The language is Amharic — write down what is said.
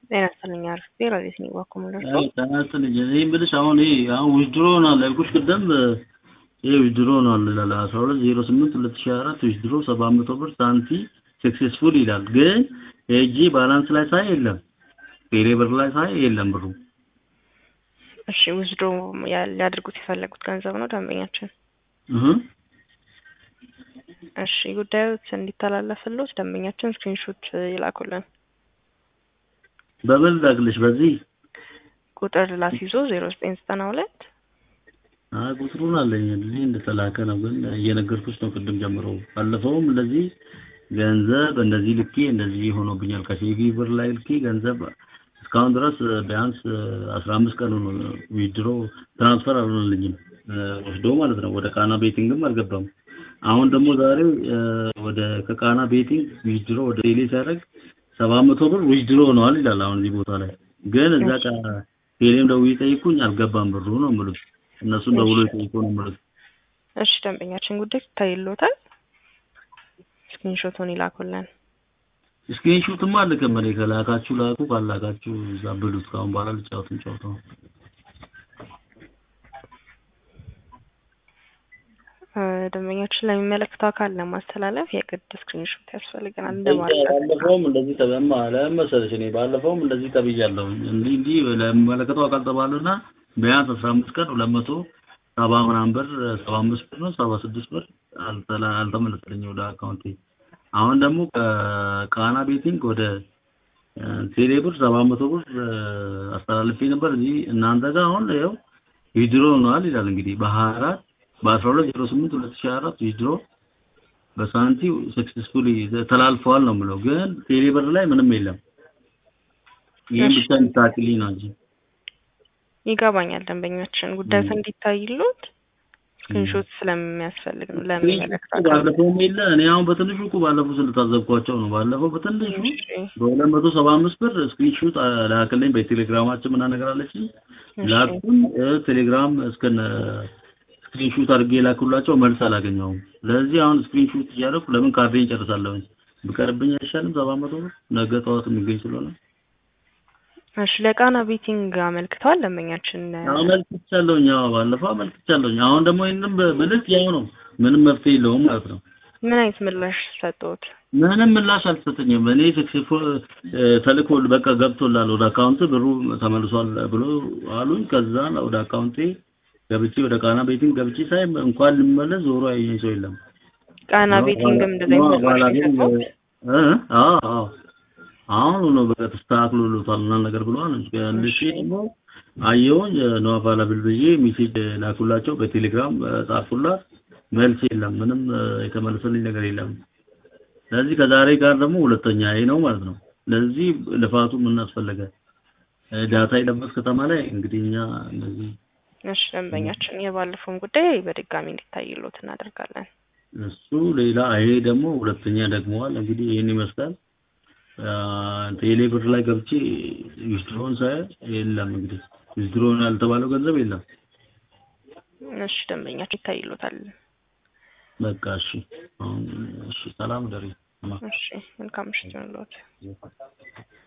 ጤና ይስጥልኝ አርፌ ረዴት ነው ባኮ ምደርሶ ጤና ይስጥልኝ እኔ የምልሽ አሁን ይሄ አሁን ዊዝድሮ ሆኗል ያልኩሽ ቅድም ይሄ ዊዝድሮ ሆኗል ይላል አስራ ሁለት ዜሮ ስምንት ሁለት ሺህ አራት ዊዝድሮ ሰባት መቶ ብር ሳንቲ ሰክሴስፉል ይላል ግን ሄጄ ባላንስ ላይ ሳይ የለም ቴሌ ብር ላይ ሳይ የለም ብሩ እሺ ዊዝድሮ ሊያደርጉት የፈለጉት ገንዘብ ነው ደንበኛችን እህ እሺ ጉዳዮች እንዲተላለፍሎት ደንበኛችን ስክሪንሾት ይላኩልን በምን ላክልሽ በዚህ ቁጥር ላስይዞ ዜሮ ዘጠኝ ዘጠና ሁለት አይ ቁጥሩን አለኝ እዚህ እንደተላከ ነው ግን እየነገርኩሽ ነው ቅድም ጀምሮ ባለፈውም እንደዚህ ገንዘብ እንደዚህ ልኬ እንደዚህ ሆኖብኛል ከሲቪ ብር ላይ ልኬ ገንዘብ እስካሁን ድረስ ቢያንስ አስራ አምስት ቀኑ ነው ዊድሮ ትራንስፈር አልሆነልኝም ወስዶ ማለት ነው ወደ ቃና ቤቲንግም አልገባም አሁን ደግሞ ዛሬ ወደ ከቃና ቤቲንግ ዊድሮ ወደ ቴሌ ሲያደርግ ሰባት መቶ ብር ዊድሮ ሆነዋል ይላል አሁን እዚህ ቦታ ላይ ግን እዛ ቃ ቴሌም ደውዬ ጠይቁኝ አልገባም ብሩ ነው የምሉት እነሱም ደውሎ ይጠይቁ ነው የምሉት እሺ ደንበኛችን ጉዳይ ይታይሎታል ስክሪንሾቱን ይላኩልን ስክሪንሾትማ አልክም እኔ ከላካችሁ ላኩ ካላካችሁ እዛ ብሉት ካሁን በኋላ ልጫወትን ጨዋታው ደንበኛችን ለሚመለከተው አካል ለማስተላለፍ የግድ ስክሪንሾት ያስፈልገናል እንደማለት ባለፈውም እንደዚህ ተበማ ለመሰለሽ እኔ ባለፈውም እንደዚህ ተብያለሁ እንዲህ እንዲህ ለሚመለከተው አካል ተባለና ቢያንስ አስራ አምስት ቀን ሁለት መቶ ሰባ ምናምን ብር ሰባ አምስት ብር ነው ሰባ ስድስት ብር አልተመለሰልኝም ወደ አካውንቴ አሁን ደግሞ ከቃና ቤቲንግ ወደ ቴሌ ብር ሰባት መቶ ብር አስተላልፌ ነበር እዚህ እናንተ ጋር አሁን ያው ዊድሮ ሆኗል ይላል እንግዲህ በሀያ አራት በአስራ ሁለት ዜሮ ስምንት ሁለት ሺህ አራት ዊድሮ በሳንቲ ሰክሰስፉሊ ተላልፈዋል ነው የምለው ግን ቴሌ ብር ላይ ምንም የለም ይህን ብቻ እንድታክልኝ ነው እንጂ ይገባኛል ደንበኛችን ጉዳዩ እንዲታይሉት ስክሪንሾት ስለሚያስፈልግ ነው ለሚመለከተው ባለፈውም የለ እኔ አሁን በትንሹ እኮ ባለፈው ስለታዘብኳቸው ነው ባለፈው በትንሹ በሁለት መቶ ሰባ አምስት ብር ስክሪንሾት ላክልኝ በቴሌግራማችን ምና ነገር አለችኝ ላኩኝ ቴሌግራም እስከነ ስክሪንሹት አድርጌ ላኩላቸው መልስ አላገኘውም ስለዚህ አሁን ስክሪንሹት እያደረኩ ለምን ካርዴን ጨርሳለሁኝ ብቀርብኝ አይሻልም ሰባት መቶ ብር ነገ ጠዋት የሚገኝ ስለሆነ እሺ ለቃና ቤቲንግ አመልክተዋል ደንበኛችን አመልክቻለሁኝ አዎ ባለፈው አመልክቻለሁኝ አሁን ደግሞ ይሄንን ብልክ ያው ነው ምንም መፍትሄ የለውም ማለት ነው ምን አይነት ምላሽ ሰጡት ምንም ምላሽ አልሰጠኝም እኔ ሰክሴስፉል ተልኮ በቃ ገብቶላል ወደ አካውንት ብሩ ተመልሷል ብሎ አሉኝ ከዛ ወደ አካውንቴ ገብቼ ወደ ቃና ቤቲንግ ገብቼ ሳይ እንኳን ልመለስ ዞሮ ያየኝ ሰው የለም ቃና ቤቲንግም እንደዚህ አይነት ምላሽ የሰጡት አዎ አዎ አሁን ነው በቃ ተስተካክሎልታል እና ነገር ብለዋል እንጂ ደግሞ አየሁኝ ነው አቫላብል ብዬ ሜሴጅ ላኩላቸው በቴሌግራም ጻፉላት መልስ የለም ምንም የተመለሰልኝ ነገር የለም ስለዚህ ከዛሬ ጋር ደግሞ ሁለተኛ ይሄ ነው ማለት ነው ለዚህ ልፋቱ ምን አስፈለገ ዳታ የለበት ከተማ ላይ እንግዲህ እኛ እንደዚህ እሺ ደንበኛችን የባለፈውን ጉዳይ በድጋሚ እንዲታይሎት እናደርጋለን እሱ ሌላ ይሄ ደግሞ ሁለተኛ ደግመዋል እንግዲህ ይህን ይመስላል ቴሌ ብር ላይ ገብቼ ዊዝድሮን ሳይ የለም እንግዲህ ዊዝድሮን ያልተባለው ገንዘብ የለም እሺ ደንበኛችን ይታይሎታል በቃ እሺ አሁን እሺ ሰላም ደሪ እሺ መልካም ምሽት ይሁንልዎት